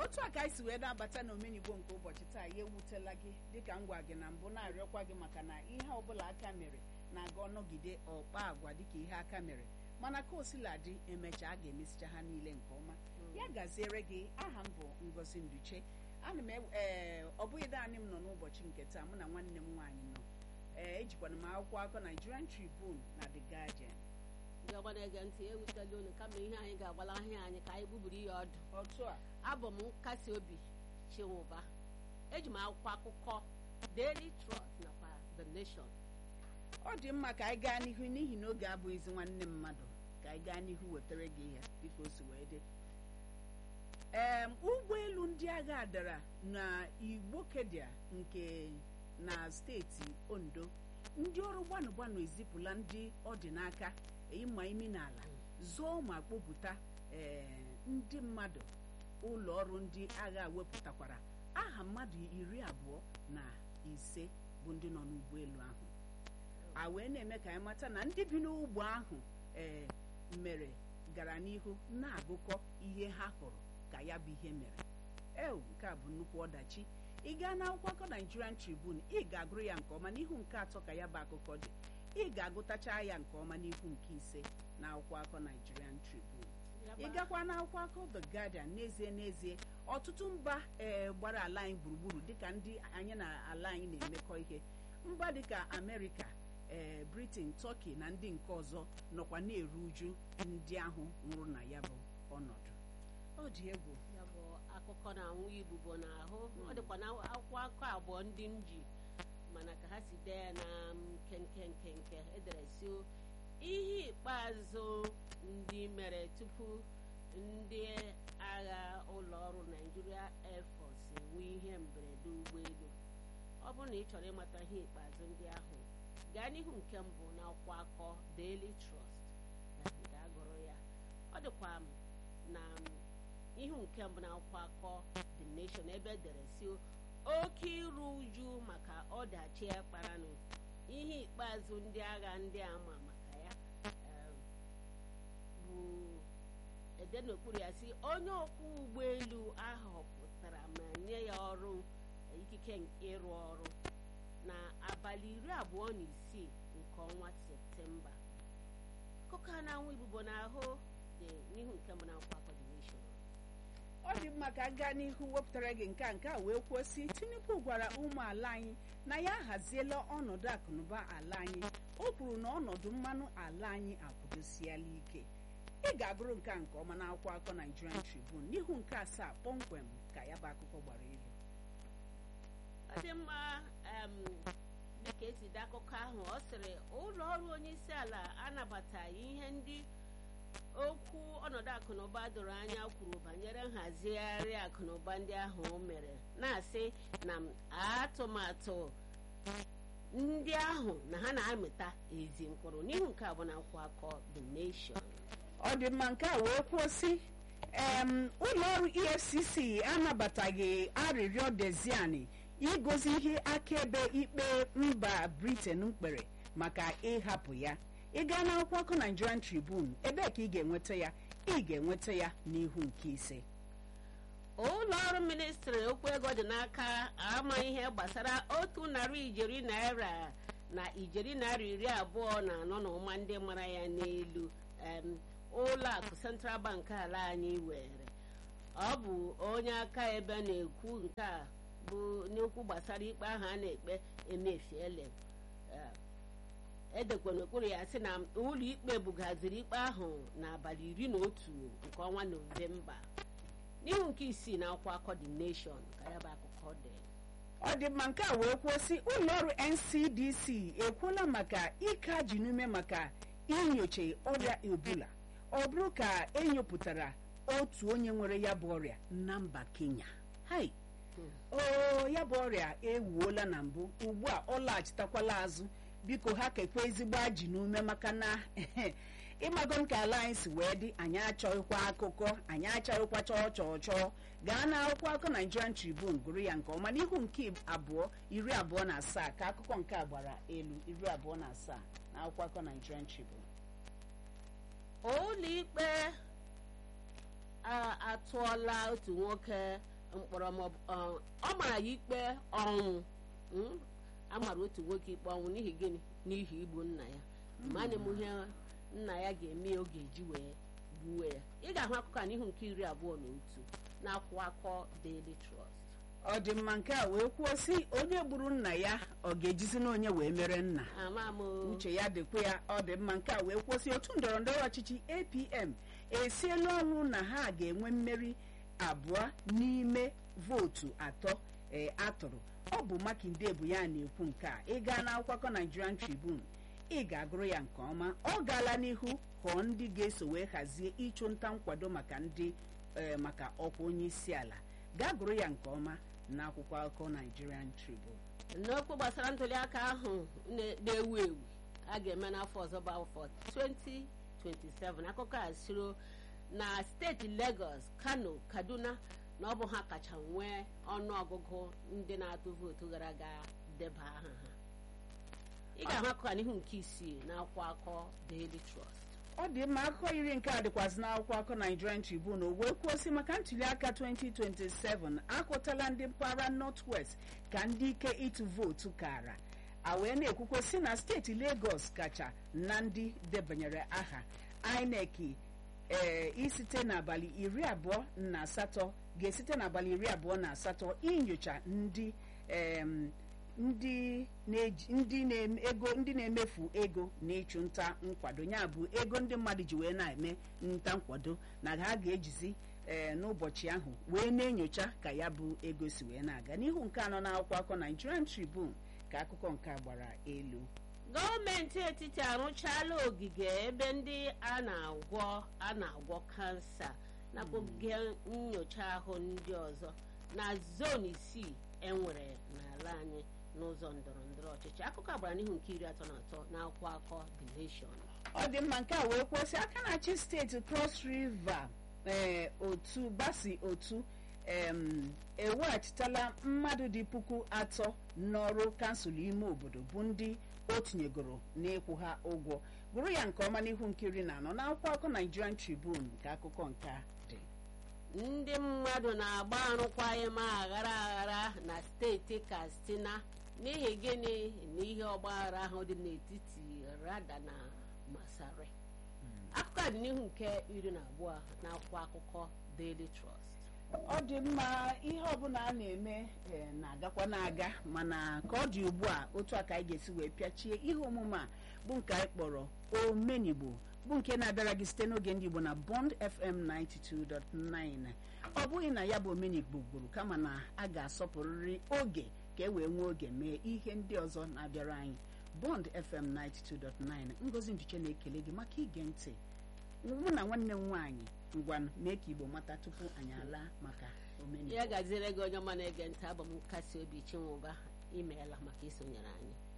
otu a ka anyị si wee na-abata na omenigbo nke ụbọchị taa ya ewutela gị dịka m gwa gị na mbụ na-arịọkwa gị maka na ihe ọbụla aka mere na-aga ọnọgide ọkpa agwa dịka ihe aka mere mana ka o sila dị emechaa a ga-emesicha ha niile nke ọma ya gaziere gị aha m bụ ngozi nduche ana m ee ọ bụghị naanị m nọ n'ụbọchị nke taa mụ na nwanne m nwaanyị nọ ee ejikwana m akwụkwọ akụkọ Nigerian Tribune na The Guardian ndị ọgbara ege ntị ewutela unu kama ihe anyị ga-agbala ahịa anyị ka anyị gbuburu ya ọdụ otu a abụ m nkasi obi chinwụba eji m akwụkwọ akụkọ Daily Trust nakwa The Nation ọ dị mma ka anyị gaa n'ihu n'ihi na oge abụghịzi nwanne mmadụ ka anyị gaa n'ihu wetara gị ihe dịka o si wee dị ee ụgbọelu ndị agha dara na igbokedia nke na steeti ondo ndị ọrụ gbanụ gbanụ ezipụla ndị ọ dị n'aka ịma imi n'ala zụọ ma kpọpụta ee ndị mmadụ ụlọ ọrụ ndị agha wepụtakwara aha mmadụ iri abụọ na ise bụ ndị nọ n'ụgbọelu ahụ a wee na-eme ka anyị mata na ndị bi n'ụgbọ ahụ ee mere gara n'ihu na-agụkọ ihe ha hụrụ ka ya bụ ihe mere ewu nke a bụ nnukwu ọdachi ị gaa n'akwụkwọ akụkọ Nigerian Tribune ị ga-agụrụ ya nke ọma n'ihu nke atọ ka ya bụ akụkọ dị ị ga-agụtacha ya nke ọma n'ihu nke ise na akwụkwọ akụkọ Nigerian Tribune ị gakwa n'akwụkwọ akụkọ The Guardian n'ezie n'ezie ọtụtụ mba ee gbara ala anyị gburugburu dịka ndị anyị na ala anyị na-emekọ ihe mba dịka Amerịka ee Britain Turkey na ndị nke ọzọ nọkwa na-eru uju ndị ahụ nwụrụ na ya bụ ọnọdụ ọ dị egwu ya bụ akụkọ na-anwụ ibubo n'ahụ ọ dịkwa na akwụkwọ akụkọ abụọ ndị m ji mana ka ha si dee ya na nkenke nkenke edere si ihe ikpeazụ ndị mere tupu ndị agha ụlọ ọrụ Nigeria Air Force enwe ihe mberede ụgbọelu ọ bụrụ na ị chọrọ ịmata ihe ikpeazụ ndị ahụ gaa n'ihu nke mbụ na akwụkwọ akọ Daily Trust ga-agụrụ ya ọ dịkwa na ihu nke mbụ na akwụkwọ akọ The Nation ebe edere si oke iru uju maka ọdachi kparanụ ihe ikpeazụ ndị agha ndị ama maka ya bụ ede n'okpuru ya si onye ọkwọ ụgbọelu ahọpụtara ma nye ya ọrụ ikike ịrụ ọrụ na abalị iri abụọ na isii nke ọnwa septemba akụkọ a na-anwụ ibubo n'ahụ dị n'ihu nke mbụ na akwụkwọ akọ The Nation ọ dị mma ka gaa n'ihu wepụtara gị nke a nke a wee kwuo si Tinubu gwara ụmụ ala anyị na ya ahaziela ọnọdụ akụnụba ala anyị o kwuru na ọnọdụ mmanụ ala anyị akwụdosiela ike ị ga-agụrụ nke a nke ọma na akwụkwọ akụkọ Nigerian Tribune n'ihu nke asaa kpọmkwem ka ya bụ akụkọ gbara elu ọ dị mma dịka esi dị akụkọ ahụ ọ sịrị ụlọ ọrụ onye isi ala anabataghị ihe ndị okwu ọnọdụ akụnụba doro anya kwuru banyere nhazigharị akụnụba ndị ahụ mere na-asị na atụmatụ ndị ahụ na ha na-amịta ezi mkpụrụ n'ihu nke abụọ na akwụkwọ akọ The Nation ọ dị mma nke a wee kwuo si ụlọ ọrụ EFCC anabataghị arịrịọ Deziani igozi ihe akaebe ikpe mba Britain kpere maka ịhapụ ya ị gaa n'akwụkwọ akụkọ Nigerian Tribune ebee ka ị ga-enweta ya ị ga-enweta ya n'ihu nke ise ụlọ ọrụ ministri okwu ego dị n'aka ama ihe gbasara otu narị ijeri naira na ijeri naira iri abụọ na anọ na ụma ndị mara ya n'elu ụlọ akụ Central Bank ala anyị were ọ bụ onye aka ebe na-ekwu nke a bụ n'okwu gbasara ikpe ahụ a na-ekpe emefiele edekwa n'okpuru ya sị na ụlọ ikpe bugaziri ikpe ahụ n'abalị iri na otu nke ọnwa Nọvemba n'ihu nke isii na akwụkwọ akọ The Nation ka ya bụ akụkọ dị ọ dị mma nke a wee kwuo sị ụlọ ọrụ NCDC ekwuola maka ike ji n'ume maka inyocha ọrịa Ebola ọ bụrụ ka enyopụtara otu onye nwere ya bụ ọrịa na mba Kenya hai o ya bụ ọrịa ewuola na mbụ ugbu a ọ laghachitakwala azụ biko ha kekwa ezigbo ajị n'ume maka na ịmago m ka ala anyị si wee dị anyị achọghịkwa akụkọ anyị achọghịkwa chọọ chọọ chọọ gaa na akwụkwọ akụkọ Nigerian Tribune gụrụ ya nke ọma n'ihu nke abụọ iri abụọ na asaa ka akụkọ nke a gbara elu iri abụọ na asaa na akwụkwọ akụkọ Nigerian Tribune ụlọ ikpe atụọla otu nwoke mkpọrọ maọbụ ọ ọ mara ya ikpe ọnwụ mm? a mara otu nwoke ikpe ọnwụ n'ihi gịnị n'ihi igbu nna ya mana m ihe nna ya ga-eme ya ọ ga-eji wee gbuo ya ị ga-ahụ akụkọ a n'ihu nke iri abụọ na otu na-akwụ akọ Daily Trust ọ dị mma nke a wee kwuo sị onye gburu nna ya ọ ga-ejizi na onye wee mere nna ama m uche ya dịkwa ya ọ dị mma nke a wee kwụsị otu ndọrọ ndọrọ ọchịchị apm esiela ọnwụ na ha ga-enwe mmeri abụọ n'ime vootu atọ ee atụrụ ọ bụ makinde bụ ya na-ekwu nke a ị gaa n'akwụkwọ nigerian tribune ị ga-agụrụ ya nke ọma ọ gaala n'ihu họọ ndị ga-eso wee hazie ịchụ nta nkwado maka ndị ee maka ọkwa onye isi ala gaa gụrụ ya nke ọma n'akwụkwọ akụkọ nigerian tribune n'okwu gbasara ntụliaka ahụ na- na-ewu ewu a ga-eme n'afọ ọzọ bụ afọ 2027 akụkọ a siro na steeti Lagos Kano Kaduna na ọ bụ ha kacha nwee ọnụọgụgụ ndị na-atụ vootu gara aga deba aha ha ị ga-ahụ akụkọ a n'ihu nke isii na akwụkwọ akọ Daily Trust ọ dị mma akụkọ iri nke a dịkwazị n'akwụkwọ akụkọ Nigerian Tribune o wee kwuo sị maka ntụliaka 2027 akụtala ndị mpaghara North West ka ndị ike ịtụ vootu kara a wee na-ekwukwe sị na steeti Lagos kacha na ndị debanyere aha INEC ee isite n'abalị iri abụọ na asatọ ga-esite n'abalị iri abụọ na asatọ inyocha ndị em, ndị na-eji ndị na-eme ego ndị na-emefu ego na ịchụ nta nkwado ya bụ ego ndị mmadụ ji wee na-eme nta nkwado na ha ga-ejizi ee n'ụbọchị ahụ wee na-enyocha ka ya bụ ego si wee na-aga n'ihu nke anọ n'akwụkwọ akụkọ Nigerian Tribune ka akụkọ nke a gbara elu gọọmenti etiti arụchaala ogige ebe ndị a na-agwọ a na-agwọ kansa nakwa ogige nyocha ahụ ndị ọzọ na zon isii enwere n'ala anyị n'ụzọ ndọrọ ndọrọ ọchịchị akụkọ agbara n'ihu nke iri atọ na atọ n'akwụkwọ akọ The Nation ọ dị mma nke a wee kwụsị aka na-achị steeti Cross River ee otu basi otu em, eweghachitala mmadụ dị puku atọ n'ọrụ kansụl ime obodo bụ ndị o tinyegoro n'ịkwụ ha ụgwọ gụrụ ya nke ọma n'ihu nkiri na anọ n'akwụkwọ akụkọ Nigerian Tribune ka akụkọ nke a dị ndị mmadụ na-agba arụkwaghịm aghara aghara na steeti Katsina n'ihi gịnị na ihe ọgbaghara ahụ dị n'etiti Rada na Masari akụkọ a dị n'ihu nke iri na abụọ n'akwụkwọ akụkọ Daily Trust ọ dị mma ihe ọbụla a na-eme eh, na-agakwa na-aga mana ka ọ dị ugbu a otu a ka anyị ga-esi wee pịachie ihe omume a bụ nke anyị kpọrọ omenigbo bụ nke na-abịara gị site n'oge ndị Igbo na Bond FM 92.9 ọ bụghị na ya bụ omenigbo gburu kama na a ga-asọpụrịrị oge ka e wee nwee oge mee ihe ndị ọzọ na-abịara anyị Bond FM 92.9 Ngozi Nduche na-ekele gị maka ige ntị mụ na nwanne m nwaanyị ngwanụ mee ka Igbo mata tupu anyị alaa maka omenigbo ya gaziere gị onye ọma na-ege ntị abụ m nkasi obi chinwụba imeela maka isonyere anyị